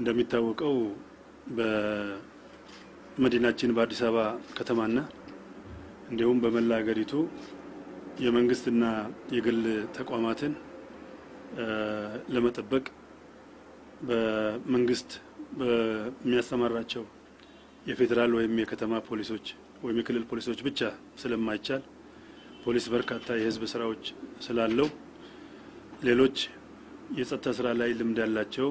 እንደሚታወቀው በመዲናችን በአዲስ አበባ ከተማና እንዲሁም በመላ ሀገሪቱ የመንግስትና የግል ተቋማትን ለመጠበቅ በመንግስት በሚያሰማራቸው የፌዴራል ወይም የከተማ ፖሊሶች ወይም የክልል ፖሊሶች ብቻ ስለማይቻል ፖሊስ በርካታ የህዝብ ስራዎች ስላለው ሌሎች የጸጥታ ስራ ላይ ልምድ ያላቸው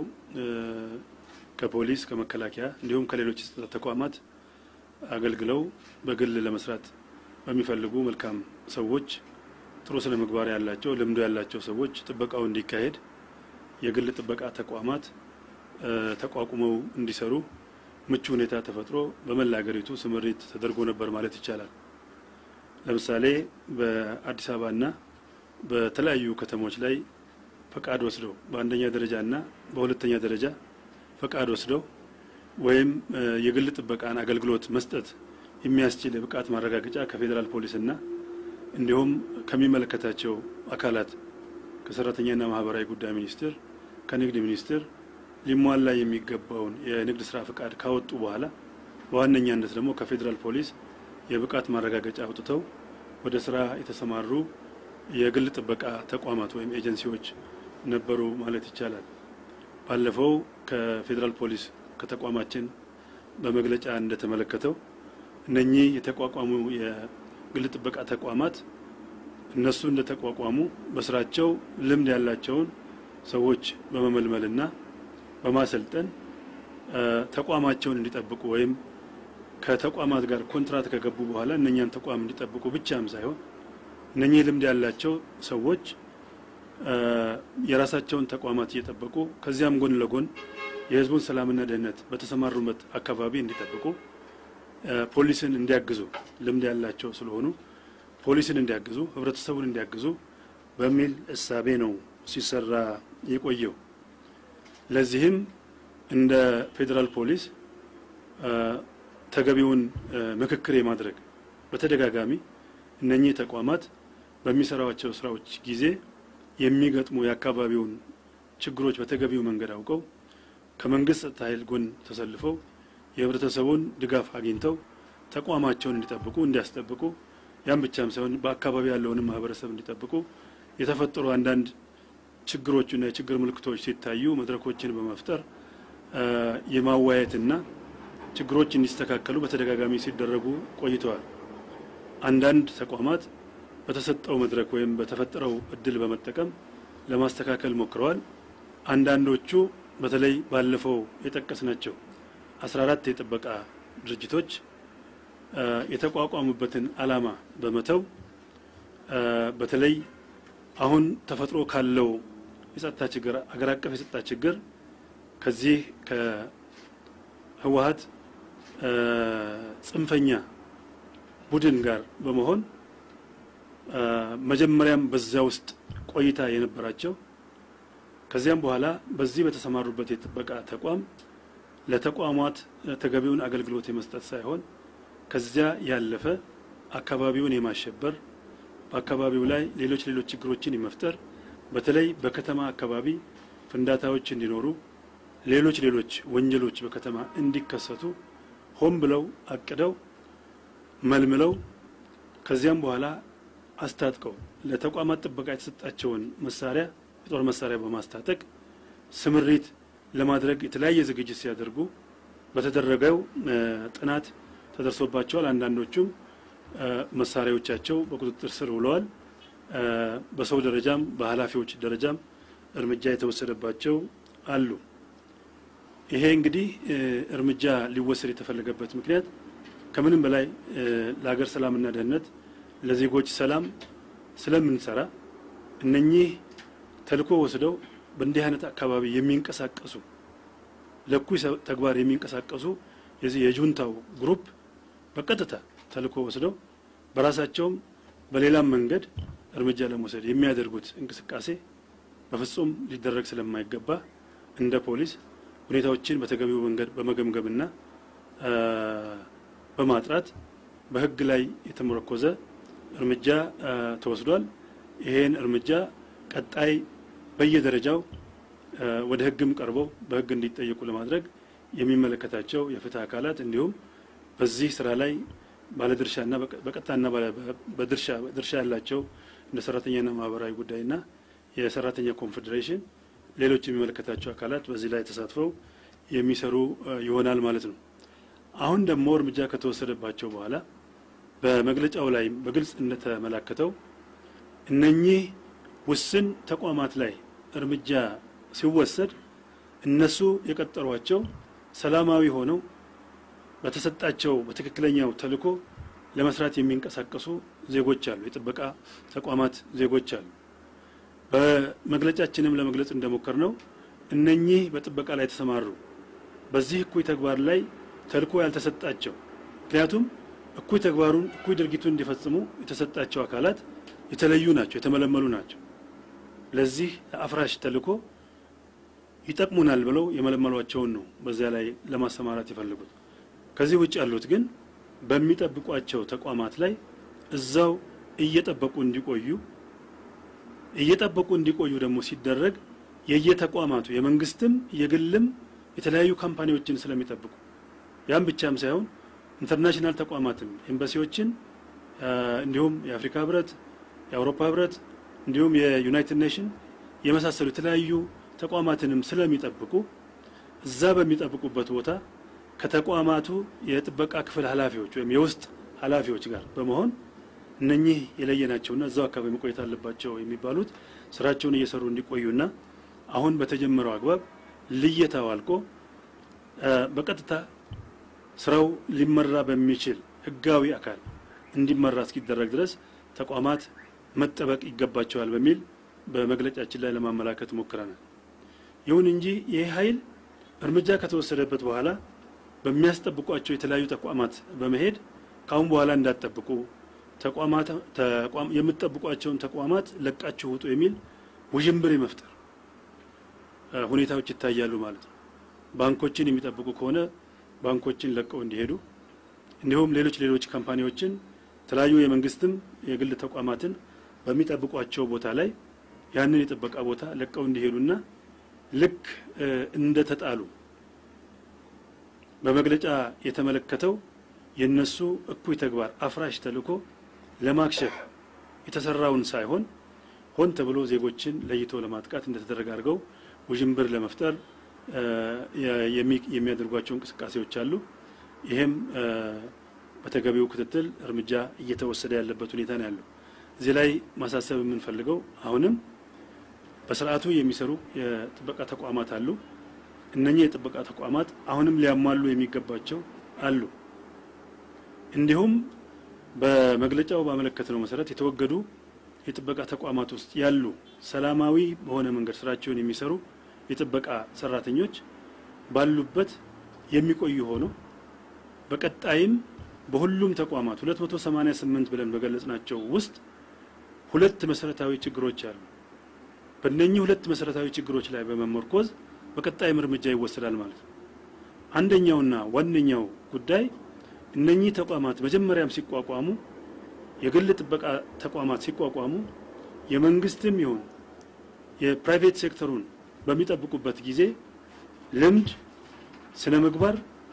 ከፖሊስ ከመከላከያ እንዲሁም ከሌሎች የጸጥታ ተቋማት አገልግለው በግል ለመስራት በሚፈልጉ መልካም ሰዎች ጥሩ ስነ ምግባር ያላቸው ልምዱ ያላቸው ሰዎች ጥበቃው እንዲካሄድ የግል ጥበቃ ተቋማት ተቋቁመው እንዲሰሩ ምቹ ሁኔታ ተፈጥሮ በመላ ሀገሪቱ ስምሪት ተደርጎ ነበር ማለት ይቻላል። ለምሳሌ በአዲስ አበባና በተለያዩ ከተሞች ላይ ፈቃድ ወስደው በአንደኛ ደረጃና በሁለተኛ ደረጃ ፈቃድ ወስደው ወይም የግል ጥበቃን አገልግሎት መስጠት የሚያስችል የብቃት ማረጋገጫ ከፌዴራል ፖሊስና እንዲሁም ከሚመለከታቸው አካላት ከሰራተኛና ማህበራዊ ጉዳይ ሚኒስቴር፣ ከንግድ ሚኒስቴር ሊሟላ የሚገባውን የንግድ ስራ ፈቃድ ካወጡ በኋላ በዋነኛነት ደግሞ ከፌዴራል ፖሊስ የብቃት ማረጋገጫ አውጥተው ወደ ስራ የተሰማሩ የግል ጥበቃ ተቋማት ወይም ኤጀንሲዎች ነበሩ ማለት ይቻላል። ባለፈው ከፌዴራል ፖሊስ ከተቋማችን በመግለጫ እንደተመለከተው እነኚህ የተቋቋሙ የግል ጥበቃ ተቋማት እነሱ እንደተቋቋሙ በስራቸው ልምድ ያላቸውን ሰዎች በመመልመልና በማሰልጠን ተቋማቸውን እንዲጠብቁ ወይም ከተቋማት ጋር ኮንትራት ከገቡ በኋላ እነኛን ተቋም እንዲጠብቁ ብቻም ሳይሆን እነኚህ ልምድ ያላቸው ሰዎች የራሳቸውን ተቋማት እየጠበቁ ከዚያም ጎን ለጎን የሕዝቡን ሰላምና ደህንነት በተሰማሩበት አካባቢ እንዲጠብቁ ፖሊስን እንዲያግዙ ልምድ ያላቸው ስለሆኑ ፖሊስን እንዲያግዙ፣ ህብረተሰቡን እንዲያግዙ በሚል እሳቤ ነው ሲሰራ የቆየው። ለዚህም እንደ ፌዴራል ፖሊስ ተገቢውን ምክክር የማድረግ በተደጋጋሚ እነኚህ ተቋማት በሚሰራቸው ስራዎች ጊዜ የሚገጥሙ የአካባቢውን ችግሮች በተገቢው መንገድ አውቀው ከመንግስት ጸጥታ ኃይል ጎን ተሰልፈው የህብረተሰቡን ድጋፍ አግኝተው ተቋማቸውን እንዲጠብቁ እንዲያስጠብቁ ያም ብቻም ሳይሆን በአካባቢ ያለውንም ማህበረሰብ እንዲጠብቁ የተፈጠሩ አንዳንድ ችግሮችና የችግር ምልክቶች ሲታዩ መድረኮችን በመፍጠር የማዋየትና ችግሮች እንዲስተካከሉ በተደጋጋሚ ሲደረጉ ቆይተዋል። አንዳንድ ተቋማት በተሰጠው መድረክ ወይም በተፈጠረው እድል በመጠቀም ለማስተካከል ሞክረዋል። አንዳንዶቹ በተለይ ባለፈው የጠቀስናቸው አስራ አራት የጥበቃ ድርጅቶች የተቋቋሙበትን ዓላማ በመተው በተለይ አሁን ተፈጥሮ ካለው የጸጥታ ችግር አገር አቀፍ የጸጥታ ችግር ከዚህ ከህወሀት ጽንፈኛ ቡድን ጋር በመሆን መጀመሪያም በዚያ ውስጥ ቆይታ የነበራቸው ከዚያም በኋላ በዚህ በተሰማሩበት የጥበቃ ተቋም ለተቋማት ተገቢውን አገልግሎት የመስጠት ሳይሆን ከዚያ ያለፈ አካባቢውን የማሸበር በአካባቢው ላይ ሌሎች ሌሎች ችግሮችን የመፍጠር በተለይ በከተማ አካባቢ ፍንዳታዎች እንዲኖሩ ሌሎች ሌሎች ወንጀሎች በከተማ እንዲከሰቱ ሆን ብለው አቅደው መልምለው ከዚያም በኋላ አስታጥቀው ለተቋማት ጥበቃ የተሰጣቸውን መሳሪያ የጦር መሳሪያ በማስታጠቅ ስምሪት ለማድረግ የተለያየ ዝግጅት ሲያደርጉ በተደረገው ጥናት ተደርሶባቸዋል። አንዳንዶቹም መሳሪያዎቻቸው በቁጥጥር ስር ውለዋል። በሰው ደረጃም በኃላፊዎች ደረጃም እርምጃ የተወሰደባቸው አሉ። ይሄ እንግዲህ እርምጃ ሊወሰድ የተፈለገበት ምክንያት ከምንም በላይ ለሀገር ሰላምና ደህንነት ለዜጎች ሰላም ስለምንሰራ እነኚህ ተልዕኮ ወስደው በእንዲህ አይነት አካባቢ የሚንቀሳቀሱ ለእኩይ ተግባር የሚንቀሳቀሱ የዚህ የጁንታው ግሩፕ በቀጥታ ተልዕኮ ወስደው በራሳቸውም በሌላም መንገድ እርምጃ ለመውሰድ የሚያደርጉት እንቅስቃሴ በፍጹም ሊደረግ ስለማይገባ እንደ ፖሊስ ሁኔታዎችን በተገቢው መንገድ በመገምገምና በማጥራት በሕግ ላይ የተመረኮዘ እርምጃ ተወስዷል። ይሄን እርምጃ ቀጣይ በየደረጃው ወደ ሕግም ቀርበው በሕግ እንዲጠየቁ ለማድረግ የሚመለከታቸው የፍትህ አካላት እንዲሁም በዚህ ስራ ላይ ባለድርሻና በቀጥታና በድርሻ ድርሻ ያላቸው እንደ ሰራተኛና ማህበራዊ ጉዳይና የሰራተኛ ኮንፌዴሬሽን ሌሎች የሚመለከታቸው አካላት በዚህ ላይ ተሳትፈው የሚሰሩ ይሆናል ማለት ነው። አሁን ደግሞ እርምጃ ከተወሰደባቸው በኋላ በመግለጫው ላይ በግልጽ እንደተመላከተው እነኚህ ውስን ተቋማት ላይ እርምጃ ሲወሰድ እነሱ የቀጠሯቸው ሰላማዊ ሆነው በተሰጣቸው በትክክለኛው ተልዕኮ ለመስራት የሚንቀሳቀሱ ዜጎች አሉ፣ የጥበቃ ተቋማት ዜጎች አሉ። በመግለጫችንም ለመግለጽ እንደሞከር ነው እነኚህ በጥበቃ ላይ የተሰማሩ በዚህ እኩይ ተግባር ላይ ተልዕኮ ያልተሰጣቸው ምክንያቱም እኩይ ተግባሩን እኩይ ድርጊቱን እንዲፈጽሙ የተሰጣቸው አካላት የተለዩ ናቸው፣ የተመለመሉ ናቸው። ለዚህ አፍራሽ ተልዕኮ ይጠቅሙናል ብለው የመለመሏቸውን ነው በዚያ ላይ ለማሰማራት የፈለጉት። ከዚህ ውጭ ያሉት ግን በሚጠብቋቸው ተቋማት ላይ እዛው እየጠበቁ እንዲቆዩ እየጠበቁ እንዲቆዩ ደግሞ ሲደረግ የየተቋማቱ የመንግስትም የግልም የተለያዩ ካምፓኒዎችን ስለሚጠብቁ ያም ብቻም ሳይሆን ኢንተርናሽናል ተቋማትም ኤምባሲዎችን እንዲሁም የአፍሪካ ህብረት፣ የአውሮፓ ህብረት እንዲሁም የዩናይትድ ኔሽን የመሳሰሉ የተለያዩ ተቋማትንም ስለሚጠብቁ እዛ በሚጠብቁበት ቦታ ከተቋማቱ የጥበቃ ክፍል ኃላፊዎች ወይም የውስጥ ኃላፊዎች ጋር በመሆን እነኚህ የለየናቸውና እዛው አካባቢ መቆየት አለባቸው የሚባሉት ስራቸውን እየሰሩ እንዲቆዩና አሁን በተጀመረው አግባብ ልየታው አልቆ በቀጥታ ስራው ሊመራ በሚችል ህጋዊ አካል እንዲመራ እስኪደረግ ድረስ ተቋማት መጠበቅ ይገባቸዋል በሚል በመግለጫችን ላይ ለማመላከት ሞክረናል። ይሁን እንጂ ይህ ኃይል እርምጃ ከተወሰደበት በኋላ በሚያስጠብቋቸው የተለያዩ ተቋማት በመሄድ ካሁን በኋላ እንዳትጠብቁ ተቋማት የምትጠብቋቸውን ተቋማት ለቃችሁ ውጡ የሚል ውዥንብር የመፍጠር ሁኔታዎች ይታያሉ ማለት ነው። ባንኮችን የሚጠብቁ ከሆነ ባንኮችን ለቀው እንዲሄዱ እንዲሁም ሌሎች ሌሎች ካምፓኒዎችን የተለያዩ የመንግስትም የግል ተቋማትን በሚጠብቋቸው ቦታ ላይ ያንን የጥበቃ ቦታ ለቀው እንዲሄዱና ልክ እንደተጣሉ በመግለጫ የተመለከተው የነሱ እኩይ ተግባር አፍራሽ ተልዕኮ ለማክሸፍ የተሰራውን ሳይሆን ሆን ተብሎ ዜጎችን ለይቶ ለማጥቃት እንደተደረገ አድርገው ውዥንብር ለመፍጠር የሚያደርጓቸው እንቅስቃሴዎች አሉ። ይሄም በተገቢው ክትትል እርምጃ እየተወሰደ ያለበት ሁኔታ ነው ያለው። እዚህ ላይ ማሳሰብ የምንፈልገው አሁንም በስርዓቱ የሚሰሩ የጥበቃ ተቋማት አሉ። እነኚህ የጥበቃ ተቋማት አሁንም ሊያሟሉ የሚገባቸው አሉ። እንዲሁም በመግለጫው ባመለከትነው መሰረት የተወገዱ የጥበቃ ተቋማት ውስጥ ያሉ ሰላማዊ በሆነ መንገድ ስራቸውን የሚሰሩ የጥበቃ ሰራተኞች ባሉበት የሚቆዩ ሆኖ በቀጣይም በሁሉም ተቋማት 288 ብለን በገለጽናቸው ውስጥ ሁለት መሰረታዊ ችግሮች አሉ። በእነኚህ ሁለት መሰረታዊ ችግሮች ላይ በመመርኮዝ በቀጣይም እርምጃ ይወሰዳል ማለት ነው። አንደኛውና ዋነኛው ጉዳይ እነኚህ ተቋማት መጀመሪያም ሲቋቋሙ የግል ጥበቃ ተቋማት ሲቋቋሙ የመንግስትም ይሁን የፕራይቬት ሴክተሩን በሚጠብቁበት ጊዜ ልምድ፣ ስነ ምግባር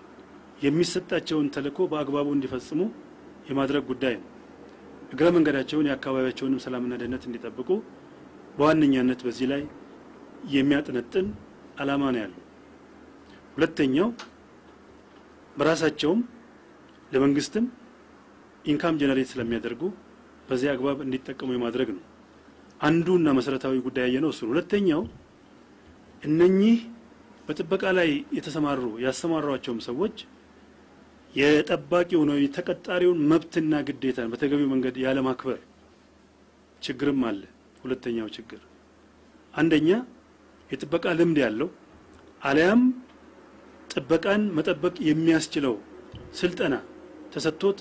የሚሰጣቸውን ተልዕኮ በአግባቡ እንዲፈጽሙ የማድረግ ጉዳይ ነው። እግረ መንገዳቸውን የአካባቢያቸውንም ሰላምና ደህንነት እንዲጠብቁ በዋነኛነት በዚህ ላይ የሚያጠነጥን ዓላማ ነው ያለው። ሁለተኛው በራሳቸውም ለመንግስትም ኢንካም ጀነሬት ስለሚያደርጉ በዚህ አግባብ እንዲጠቀሙ የማድረግ ነው። አንዱና መሰረታዊ ጉዳይ ያየነው እሱ ነው። ሁለተኛው እነኚህ በጥበቃ ላይ የተሰማሩ ያሰማሯቸውም ሰዎች የጠባቂውን ወይም የተቀጣሪውን መብትና ግዴታን በተገቢው መንገድ ያለማክበር ችግርም አለ። ሁለተኛው ችግር አንደኛ የጥበቃ ልምድ ያለው አሊያም ጥበቃን መጠበቅ የሚያስችለው ስልጠና ተሰጥቶት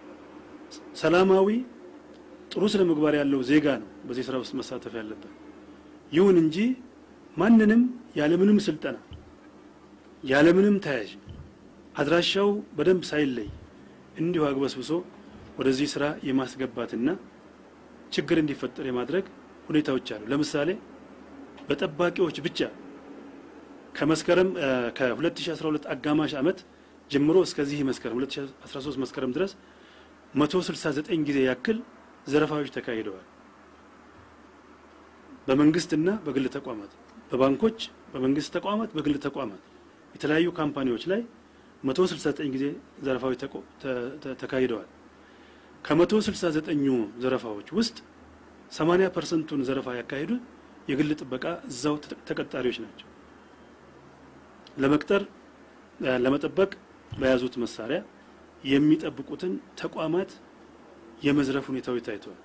ሰላማዊ ጥሩ ስነ ምግባር ያለው ዜጋ ነው በዚህ ስራ ውስጥ መሳተፍ ያለበት። ይሁን እንጂ ማንንም ያለምንም ስልጠና ያለምንም ተያዥ አድራሻው በደንብ ሳይለይ እንዲሁ አግበስብሶ ወደዚህ ስራ የማስገባትና ችግር እንዲፈጠር የማድረግ ሁኔታዎች አሉ። ለምሳሌ በጠባቂዎች ብቻ ከመስከረም ከ2012 አጋማሽ ዓመት ጀምሮ እስከዚህ መስከረም 2013 መስከረም ድረስ 169 ጊዜ ያክል ዘረፋዎች ተካሂደዋል። በመንግስትና በግል ተቋማት፣ በባንኮች፣ በመንግስት ተቋማት፣ በግል ተቋማት የተለያዩ ካምፓኒዎች ላይ 169 ጊዜ ዘረፋዎች ተካሂደዋል። ከ169ኙ ዘረፋዎች ውስጥ 80 ፐርሰንቱን ዘረፋ ያካሄዱት የግል ጥበቃ እዛው ተቀጣሪዎች ናቸው። ለመቅጠር ለመጠበቅ በያዙት መሳሪያ የሚጠብቁትን ተቋማት የመዝረፍ ሁኔታዎች ታይተዋል።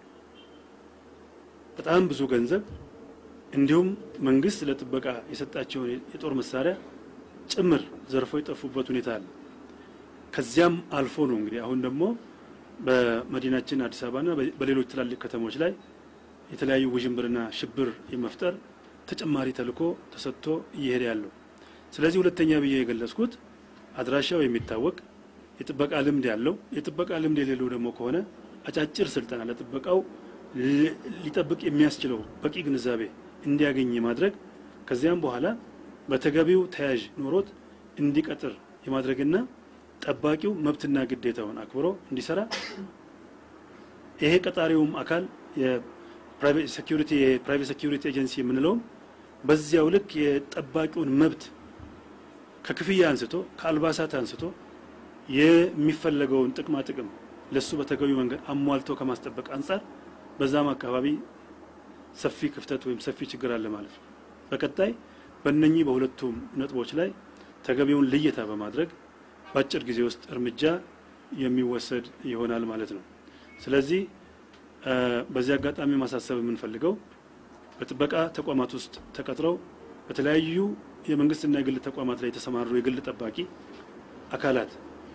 በጣም ብዙ ገንዘብ እንዲሁም መንግስት ለጥበቃ የሰጣቸውን የጦር መሳሪያ ጭምር ዘርፈው የጠፉበት ሁኔታ አለ። ከዚያም አልፎ ነው እንግዲህ አሁን ደግሞ በመዲናችን አዲስ አበባና በሌሎች ትላልቅ ከተሞች ላይ የተለያዩ ውዥንብርና ሽብር የመፍጠር ተጨማሪ ተልዕኮ ተሰጥቶ እየሄደ ያለው። ስለዚህ ሁለተኛ ብዬ የገለጽኩት አድራሻው የሚታወቅ የጥበቃ ልምድ ያለው የጥበቃ ልምድ የሌለው ደግሞ ከሆነ አጫጭር ስልጠና ለጥበቃው ሊጠብቅ የሚያስችለው በቂ ግንዛቤ እንዲያገኝ ማድረግ ከዚያም በኋላ በተገቢው ተያዥ ኖሮት እንዲቀጥር የማድረግና ጠባቂው መብትና ግዴታውን አክብሮ እንዲሰራ ይሄ ቀጣሪውም አካል የፕራይቬት ሴኩሪቲ የፕራይቬት ሴኩሪቲ ኤጀንሲ የምንለውም በዚያው ልክ የጠባቂውን መብት ከክፍያ አንስቶ ከአልባሳት አንስቶ የሚፈለገውን ጥቅማ ጥቅም ለሱ በተገቢው መንገድ አሟልቶ ከማስጠበቅ አንጻር በዛም አካባቢ ሰፊ ክፍተት ወይም ሰፊ ችግር አለ ማለት ነው። በቀጣይ በእነኚህ በሁለቱም ነጥቦች ላይ ተገቢውን ልየታ በማድረግ በአጭር ጊዜ ውስጥ እርምጃ የሚወሰድ ይሆናል ማለት ነው። ስለዚህ በዚህ አጋጣሚ ማሳሰብ የምንፈልገው በጥበቃ ተቋማት ውስጥ ተቀጥረው በተለያዩ የመንግስትና የግል ተቋማት ላይ የተሰማሩ የግል ጠባቂ አካላት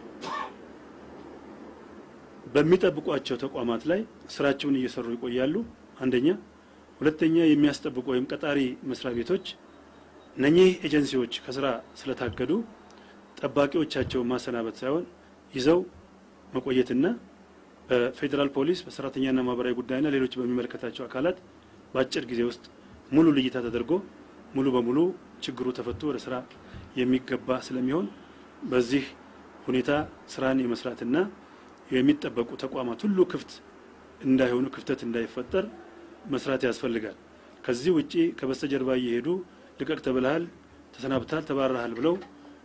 በሚጠብቋቸው ተቋማት ላይ ስራቸውን እየሰሩ ይቆያሉ። አንደኛ። ሁለተኛ የሚያስጠብቁ ወይም ቀጣሪ መስሪያ ቤቶች እነኚህ ኤጀንሲዎች ከስራ ስለታገዱ ጠባቂዎቻቸውን ማሰናበት ሳይሆን ይዘው መቆየትና በፌዴራል ፖሊስ በሰራተኛና ማህበራዊ ጉዳይና ሌሎች በሚመለከታቸው አካላት በአጭር ጊዜ ውስጥ ሙሉ ልይታ ተደርጎ ሙሉ በሙሉ ችግሩ ተፈቶ ወደ ስራ የሚገባ ስለሚሆን በዚህ ሁኔታ ስራን የመስራትና የሚጠበቁ ተቋማት ሁሉ ክፍት እንዳይሆኑ ክፍተት እንዳይፈጠር መስራት ያስፈልጋል። ከዚህ ውጪ ከበስተጀርባ እየሄዱ ልቀቅ ተብልሃል፣ ተሰናብተሃል፣ ተባረሃል ብለው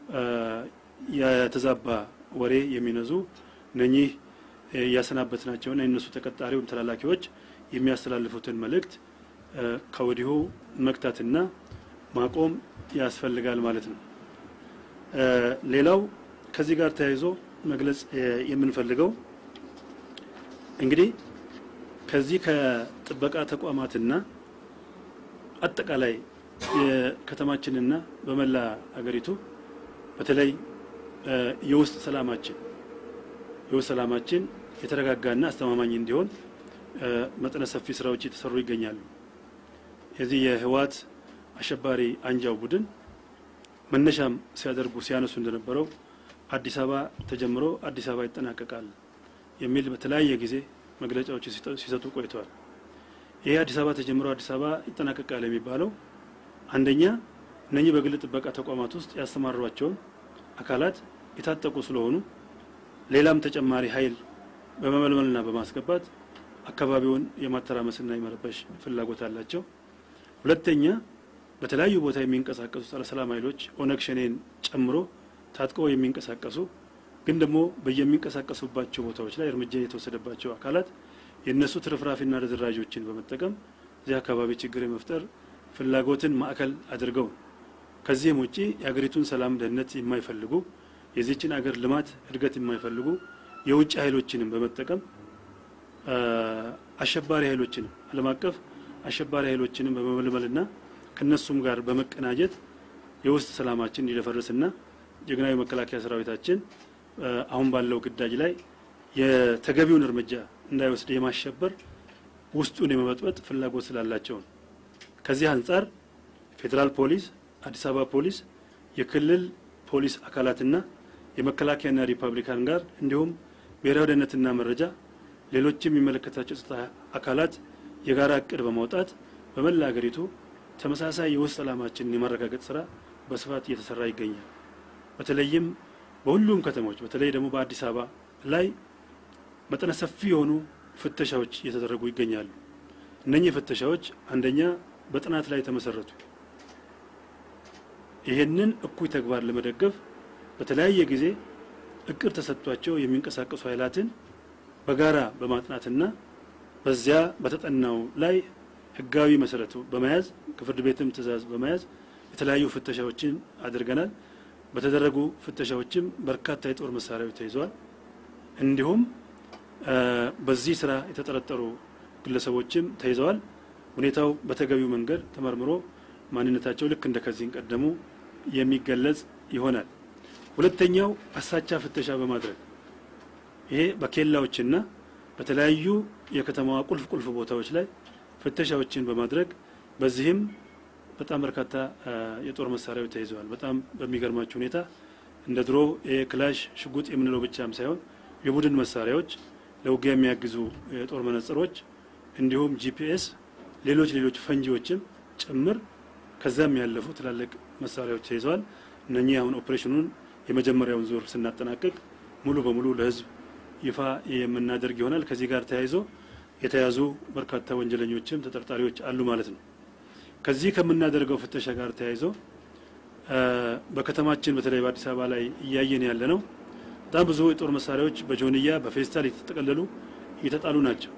የተዛባ ወሬ የሚነዙ እነኚህ እያሰናበትናቸውና የነሱ ተቀጣሪ ወይም ተላላኪዎች የሚያስተላልፉትን መልእክት ከወዲሁ መግታትና ማቆም ያስፈልጋል ማለት ነው። ሌላው ከዚህ ጋር ተያይዞ መግለጽ የምንፈልገው እንግዲህ ከዚህ ከጥበቃ ተቋማትና አጠቃላይ የከተማችንና በመላ አገሪቱ በተለይ የውስጥ ሰላማችን የውስጥ ሰላማችን የተረጋጋና አስተማማኝ እንዲሆን መጠነ ሰፊ ስራዎች እየተሰሩ ይገኛሉ። የዚህ የህወሓት አሸባሪ አንጃው ቡድን መነሻም ሲያደርጉ ሲያነሱ እንደነበረው አዲስ አበባ ተጀምሮ አዲስ አበባ ይጠናቀቃል የሚል በተለያየ ጊዜ መግለጫዎች ሲሰጡ ቆይተዋል። ይሄ አዲስ አበባ ተጀምሮ አዲስ አበባ ይጠናቀቃል የሚባለው አንደኛ እነኚህ በግል ጥበቃ ተቋማት ውስጥ ያሰማሯቸውን አካላት የታጠቁ ስለሆኑ ሌላም ተጨማሪ ኃይል በመመልመልና በማስገባት አካባቢውን የማተራመስና የመረበሽ ፍላጎት አላቸው። ሁለተኛ በተለያዩ ቦታ የሚንቀሳቀሱ ጸረ ሰላም ኃይሎች ኦነግ ሸኔን ጨምሮ ታጥቀው የሚንቀሳቀሱ ግን ደግሞ በየሚንቀሳቀሱባቸው ቦታዎች ላይ እርምጃ የተወሰደባቸው አካላት የእነሱ ትርፍራፊና ርዝራዦችን በመጠቀም እዚህ አካባቢ ችግር የመፍጠር ፍላጎትን ማዕከል አድርገው ከዚህም ውጪ የሀገሪቱን ሰላም፣ ደህንነት የማይፈልጉ የዚችን አገር ልማት እድገት የማይፈልጉ የውጭ ኃይሎችንም በመጠቀም አሸባሪ ኃይሎችንም ዓለም አቀፍ አሸባሪ ኃይሎችንም በመመልመልና ከነሱም ጋር በመቀናጀት የውስጥ ሰላማችን እንዲደፈርስና ጀግናዊ መከላከያ ሰራዊታችን አሁን ባለው ግዳጅ ላይ የተገቢውን እርምጃ እንዳይወስድ የማሸበር ውስጡን የመበጥበጥ ፍላጎት ስላላቸው ነው። ከዚህ አንጻር ፌዴራል ፖሊስ፣ አዲስ አበባ ፖሊስ፣ የክልል ፖሊስ አካላትና የመከላከያና ሪፐብሊካን ጋር እንዲሁም ብሔራዊ ደህንነትና መረጃ ሌሎችም የሚመለከታቸው ጸጥታ አካላት የጋራ እቅድ በማውጣት በመላ ሀገሪቱ ተመሳሳይ የውስጥ ሰላማችንን የማረጋገጥ ስራ በስፋት እየተሰራ ይገኛል። በተለይም በሁሉም ከተሞች በተለይ ደግሞ በአዲስ አበባ ላይ መጠነ ሰፊ የሆኑ ፍተሻዎች እየተደረጉ ይገኛሉ። እነኚህ ፍተሻዎች አንደኛ በጥናት ላይ የተመሰረቱ ይሄንን እኩይ ተግባር ለመደገፍ በተለያየ ጊዜ እቅድ ተሰጥቷቸው የሚንቀሳቀሱ ኃይላትን በጋራ በማጥናትና በዚያ በተጠናው ላይ ሕጋዊ መሰረቱ በመያዝ ከፍርድ ቤትም ትዕዛዝ በመያዝ የተለያዩ ፍተሻዎችን አድርገናል። በተደረጉ ፍተሻዎችም በርካታ የጦር መሳሪያዎች ተይዘዋል። እንዲሁም በዚህ ስራ የተጠረጠሩ ግለሰቦችም ተይዘዋል። ሁኔታው በተገቢው መንገድ ተመርምሮ ማንነታቸው ልክ እንደ ከዚህ ቀደሙ የሚገለጽ ይሆናል። ሁለተኛው አሳቻ ፍተሻ በማድረግ ይሄ በኬላዎችና በተለያዩ የከተማዋ ቁልፍ ቁልፍ ቦታዎች ላይ ፍተሻዎችን በማድረግ በዚህም በጣም በርካታ የጦር መሳሪያዎች ተይዘዋል። በጣም በሚገርማችሁ ሁኔታ እንደ ድሮ የክላሽ ሽጉጥ የምንለው ብቻም ሳይሆን የቡድን መሳሪያዎች፣ ለውጊያ የሚያግዙ የጦር መነጽሮች፣ እንዲሁም ጂፒኤስ፣ ሌሎች ሌሎች ፈንጂዎችም ጭምር ከዛም ያለፉ ትላልቅ መሳሪያዎች ተይዘዋል። እነኚህ አሁን ኦፕሬሽኑን የመጀመሪያውን ዙር ስናጠናቅቅ ሙሉ በሙሉ ለሕዝብ ይፋ የምናደርግ ይሆናል። ከዚህ ጋር ተያይዞ የተያዙ በርካታ ወንጀለኞችም ተጠርጣሪዎች አሉ ማለት ነው። ከዚህ ከምናደርገው ፍተሻ ጋር ተያይዞ በከተማችን በተለይ በአዲስ አበባ ላይ እያየን ያለ ነው። በጣም ብዙ የጦር መሳሪያዎች በጆንያ በፌስታል የተጠቀለሉ እየተጣሉ ናቸው።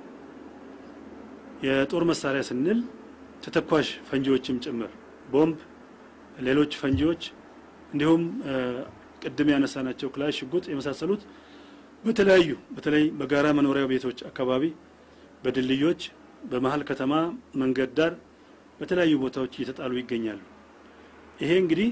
የጦር መሳሪያ ስንል ተተኳሽ ፈንጂዎችም ጭምር ቦምብ፣ ሌሎች ፈንጂዎች እንዲሁም ቅድም ያነሳናቸው ክላሽ፣ ሽጉጥ የመሳሰሉት በተለያዩ በተለይ በጋራ መኖሪያ ቤቶች አካባቢ፣ በድልድዮች፣ በመሀል ከተማ መንገድ ዳር በተለያዩ ቦታዎች እየተጣሉ ይገኛሉ። ይሄ እንግዲህ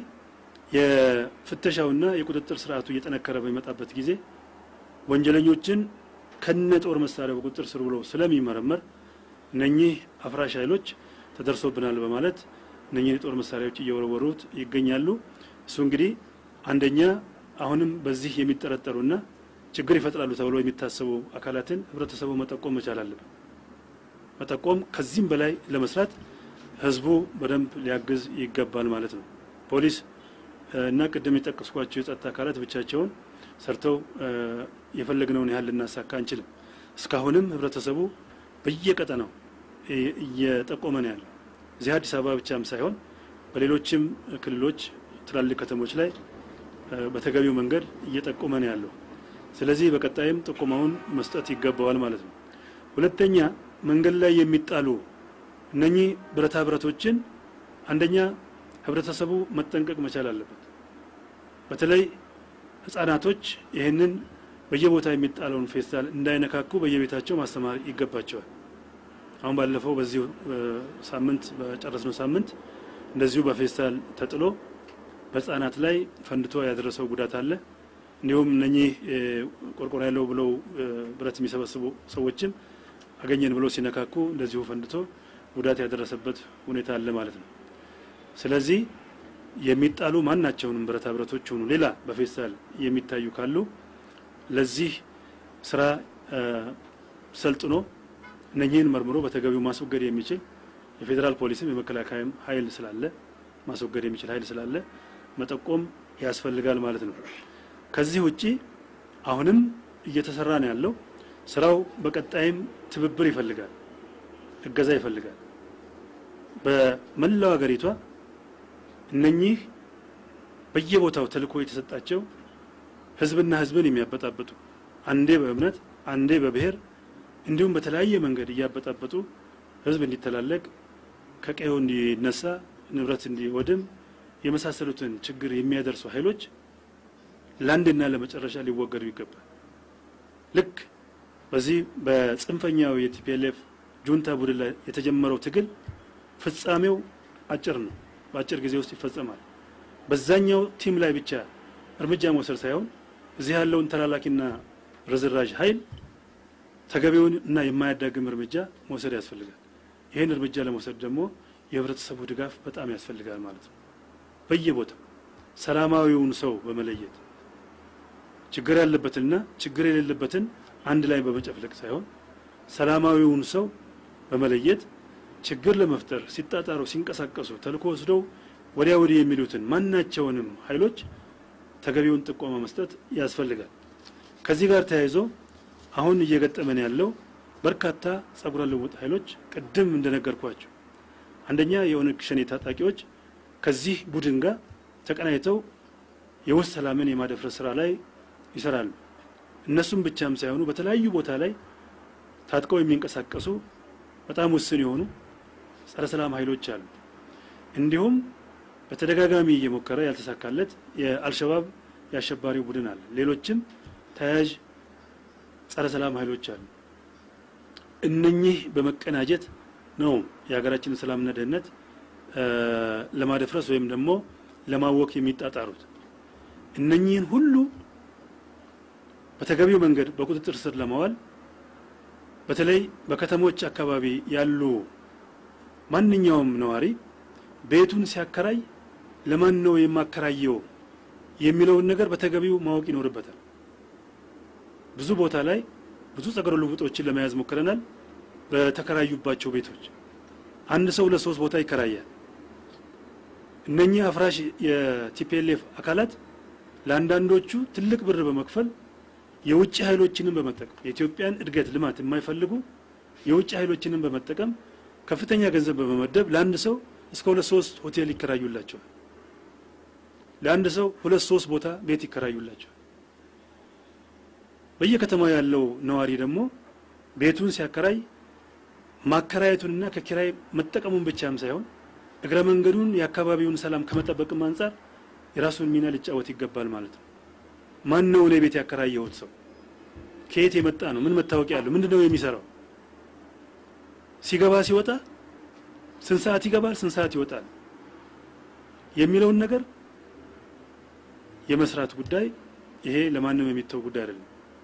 የፍተሻውና የቁጥጥር ስርዓቱ እየጠነከረ በሚመጣበት ጊዜ ወንጀለኞችን ከነ ጦር መሳሪያ በቁጥጥር ስር ብሎ ስለሚመረመር እነኚህ አፍራሽ ኃይሎች ተደርሶብናል በማለት እነኚህን የጦር መሳሪያዎች እየወረወሩት ይገኛሉ። እሱ እንግዲህ አንደኛ አሁንም በዚህ የሚጠረጠሩና ችግር ይፈጥራሉ ተብሎ የሚታሰቡ አካላትን ህብረተሰቡ መጠቆም መቻል አለበት። መጠቆም ከዚህም በላይ ለመስራት ህዝቡ በደንብ ሊያግዝ ይገባል ማለት ነው። ፖሊስ እና ቅድም የጠቀስኳቸው የጸጥታ አካላት ብቻቸውን ሰርተው የፈለግነውን ያህል ልናሳካ አንችልም። እስካሁንም ህብረተሰቡ በየቀጠናው እየጠቆመ ነው ያለው። እዚህ አዲስ አበባ ብቻም ሳይሆን በሌሎችም ክልሎች ትላልቅ ከተሞች ላይ በተገቢው መንገድ እየጠቆመ ነው ያለው። ስለዚህ በቀጣይም ጥቆማውን መስጠት ይገባዋል ማለት ነው። ሁለተኛ መንገድ ላይ የሚጣሉ እነኚህ ብረታ ብረቶችን አንደኛ ህብረተሰቡ መጠንቀቅ መቻል አለበት። በተለይ ህጻናቶች ይህንን በየቦታ የሚጣለውን ፌስታል እንዳይነካኩ በየቤታቸው ማስተማር ይገባቸዋል። አሁን ባለፈው በዚሁ ሳምንት በጨረስነው ሳምንት እንደዚሁ በፌስታል ተጥሎ በህጻናት ላይ ፈንድቶ ያደረሰው ጉዳት አለ። እንዲሁም እነኚህ ቆርቆሮ ያለው ብለው ብረት የሚሰበስቡ ሰዎችም አገኘን ብለው ሲነካኩ እንደዚሁ ፈንድቶ ጉዳት ያደረሰበት ሁኔታ አለ ማለት ነው። ስለዚህ የሚጣሉ ማናቸውንም ብረታ ብረቶች ሆኑ ሌላ በፌስታል የሚታዩ ካሉ ለዚህ ስራ ሰልጥኖ እነኚህን መርምሮ በተገቢው ማስወገድ የሚችል የፌዴራል ፖሊስም የመከላከያም ኃይል ስላለ ማስወገድ የሚችል ኃይል ስላለ መጠቆም ያስፈልጋል ማለት ነው። ከዚህ ውጪ አሁንም እየተሰራ ነው ያለው ስራው በቀጣይም ትብብር ይፈልጋል፣ እገዛ ይፈልጋል። በመላው ሀገሪቷ እነኚህ በየቦታው ተልእኮ የተሰጣቸው ህዝብና ህዝብን የሚያበጣብጡ አንዴ በእምነት አንዴ በብሔር እንዲሁም በተለያየ መንገድ እያበጣበጡ ህዝብ እንዲተላለቅ ከቀዬው እንዲነሳ ንብረት እንዲወድም የመሳሰሉትን ችግር የሚያደርሱ ኃይሎች ለአንድና ለመጨረሻ ሊወገዱ ይገባል። ልክ በዚህ በጽንፈኛው የቲፒኤልኤፍ ጁንታ ቡድን ላይ የተጀመረው ትግል ፍጻሜው አጭር ነው፣ በአጭር ጊዜ ውስጥ ይፈጸማል። በዛኛው ቲም ላይ ብቻ እርምጃ መውሰድ ሳይሆን እዚህ ያለውን ተላላኪና ርዝራዥ ኃይል ተገቢውን እና የማያዳግም እርምጃ መውሰድ ያስፈልጋል። ይህን እርምጃ ለመውሰድ ደግሞ የህብረተሰቡ ድጋፍ በጣም ያስፈልጋል ማለት ነው። በየቦታው ሰላማዊውን ሰው በመለየት ችግር ያለበትንና ችግር የሌለበትን አንድ ላይ በመጨፍለቅ ሳይሆን ሰላማዊውን ሰው በመለየት ችግር ለመፍጠር ሲጣጣሩ ሲንቀሳቀሱ ተልእኮ ወስደው ወዲያ ወዲህ የሚሉትን ማናቸውንም ኃይሎች ተገቢውን ጥቆማ መስጠት ያስፈልጋል። ከዚህ ጋር ተያይዞ አሁን እየገጠመን ያለው በርካታ ጸጉረ ልውጥ ኃይሎች ቅድም እንደነገርኳቸው አንደኛ የኦነግ ሸኔ ታጣቂዎች ከዚህ ቡድን ጋር ተቀናይተው የውስጥ ሰላምን የማደፍረስ ስራ ላይ ይሰራሉ። እነሱም ብቻም ሳይሆኑ በተለያዩ ቦታ ላይ ታጥቀው የሚንቀሳቀሱ በጣም ውስን የሆኑ ጸረ ሰላም ኃይሎች አሉ። እንዲሁም በተደጋጋሚ እየሞከረ ያልተሳካለት የአልሸባብ የአሸባሪው ቡድን አለ። ሌሎችም ተያያዥ ጸረ ሰላም ኃይሎች አሉ። እነኚህ በመቀናጀት ነው የሀገራችንን ሰላምና ደህንነት ለማደፍረስ ወይም ደግሞ ለማወክ የሚጣጣሩት። እነኚህን ሁሉ በተገቢው መንገድ በቁጥጥር ስር ለማዋል በተለይ በከተሞች አካባቢ ያሉ ማንኛውም ነዋሪ ቤቱን ሲያከራይ ለማን ነው የማከራየው የሚለውን ነገር በተገቢው ማወቅ ይኖርበታል። ብዙ ቦታ ላይ ብዙ ጸጉረ ልውጦችን ለመያዝ ሞክረናል። በተከራዩባቸው ቤቶች አንድ ሰው ለሶስት ቦታ ይከራያል። እነኚህ አፍራሽ የቲፒኤልኤፍ አካላት ለአንዳንዶቹ ትልቅ ብር በመክፈል የውጭ ኃይሎችንም በመጠቀም የኢትዮጵያን እድገት ልማት የማይፈልጉ የውጭ ኃይሎችንም በመጠቀም ከፍተኛ ገንዘብ በመመደብ ለአንድ ሰው እስከ ሁለት ሶስት ሆቴል ይከራዩላቸዋል። ለአንድ ሰው ሁለት ሶስት ቦታ ቤት ይከራዩላቸዋል። በየከተማው ያለው ነዋሪ ደግሞ ቤቱን ሲያከራይ ማከራየቱንና ከኪራይ መጠቀሙን ብቻም ሳይሆን እግረ መንገዱን የአካባቢውን ሰላም ከመጠበቅም አንጻር የራሱን ሚና ሊጫወት ይገባል ማለት ነው። ማን ነው እኔ ቤት ያከራየሁት ሰው? ከየት የመጣ ነው? ምን መታወቂያ ያለው? ምንድን ነው የሚሰራው? ሲገባ ሲወጣ ስንት ሰዓት ይገባል፣ ስንት ሰዓት ይወጣል የሚለውን ነገር የመስራት ጉዳይ ይሄ ለማንም የሚተው ጉዳይ አይደለም።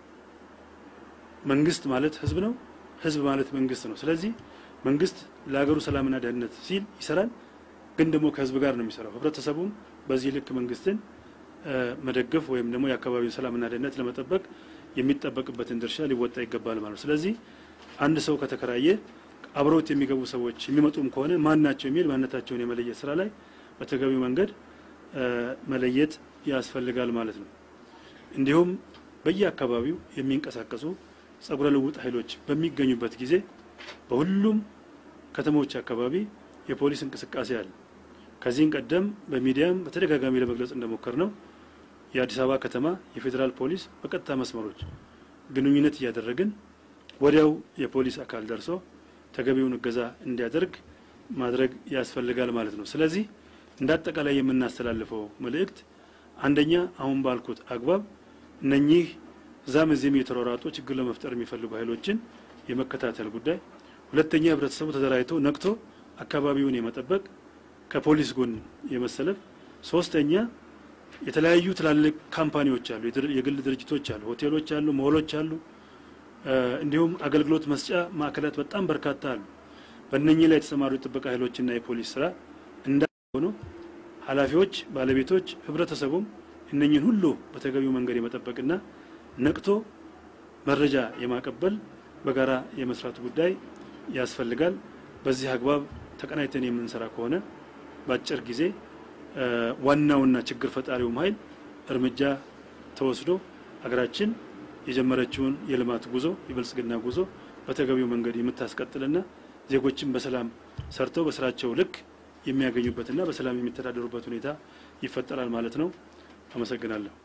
መንግስት ማለት ህዝብ ነው። ህዝብ ማለት መንግስት ነው። ስለዚህ መንግስት ለሀገሩ ሰላምና ደህንነት ሲል ይሰራል፣ ግን ደግሞ ከህዝብ ጋር ነው የሚሰራው። ህብረተሰቡም በዚህ ልክ መንግስትን መደገፍ ወይም ደግሞ የአካባቢውን ሰላምና ደህንነት ለመጠበቅ የሚጠበቅበትን ድርሻ ሊወጣ ይገባል ማለት ነው። ስለዚህ አንድ ሰው ከተከራየ አብረውት የሚገቡ ሰዎች የሚመጡም ከሆነ ማን ናቸው የሚል ማንነታቸውን የመለየት ስራ ላይ በተገቢው መንገድ መለየት ያስፈልጋል ማለት ነው። እንዲሁም በየአካባቢው የሚንቀሳቀሱ ጸጉረ ልውጥ ኃይሎች በሚገኙበት ጊዜ በሁሉም ከተሞች አካባቢ የፖሊስ እንቅስቃሴ አለ። ከዚህም ቀደም በሚዲያም በተደጋጋሚ ለመግለጽ እንደሞከር ነው የአዲስ አበባ ከተማ የፌዴራል ፖሊስ በቀጥታ መስመሮች ግንኙነት እያደረግን ወዲያው የፖሊስ አካል ደርሶ ተገቢውን እገዛ እንዲያደርግ ማድረግ ያስፈልጋል ማለት ነው። ስለዚህ እንደ አጠቃላይ የምናስተላልፈው መልእክት አንደኛ አሁን ባልኩት አግባብ እነኚህ እዛም እዚህም የተሯሯጡ ችግር ለመፍጠር የሚፈልጉ ኃይሎችን የመከታተል ጉዳይ፣ ሁለተኛ ህብረተሰቡ ተደራጅቶ ነቅቶ አካባቢውን የመጠበቅ ከፖሊስ ጎን የመሰለፍ፣ ሶስተኛ የተለያዩ ትላልቅ ካምፓኒዎች አሉ፣ የግል ድርጅቶች አሉ፣ ሆቴሎች አሉ፣ ሞሎች አሉ፣ እንዲሁም አገልግሎት መስጫ ማዕከላት በጣም በርካታ አሉ። በእነኚህ ላይ የተሰማሩ የጥበቃ ኃይሎችና የፖሊስ ስራ እንዳሆኑ ኃላፊዎች፣ ባለቤቶች፣ ህብረተሰቡም እነኚህን ሁሉ በተገቢው መንገድ የመጠበቅና ነቅቶ መረጃ የማቀበል በጋራ የመስራት ጉዳይ ያስፈልጋል። በዚህ አግባብ ተቀናይተን የምንሰራ ከሆነ በአጭር ጊዜ ዋናውና ችግር ፈጣሪውም ኃይል እርምጃ ተወስዶ ሀገራችን የጀመረችውን የልማት ጉዞ የብልጽግና ጉዞ በተገቢው መንገድ የምታስቀጥልና ዜጎችን በሰላም ሰርተው በስራቸው ልክ የሚያገኙበትና በሰላም የሚተዳደሩበት ሁኔታ ይፈጠራል ማለት ነው። አመሰግናለሁ።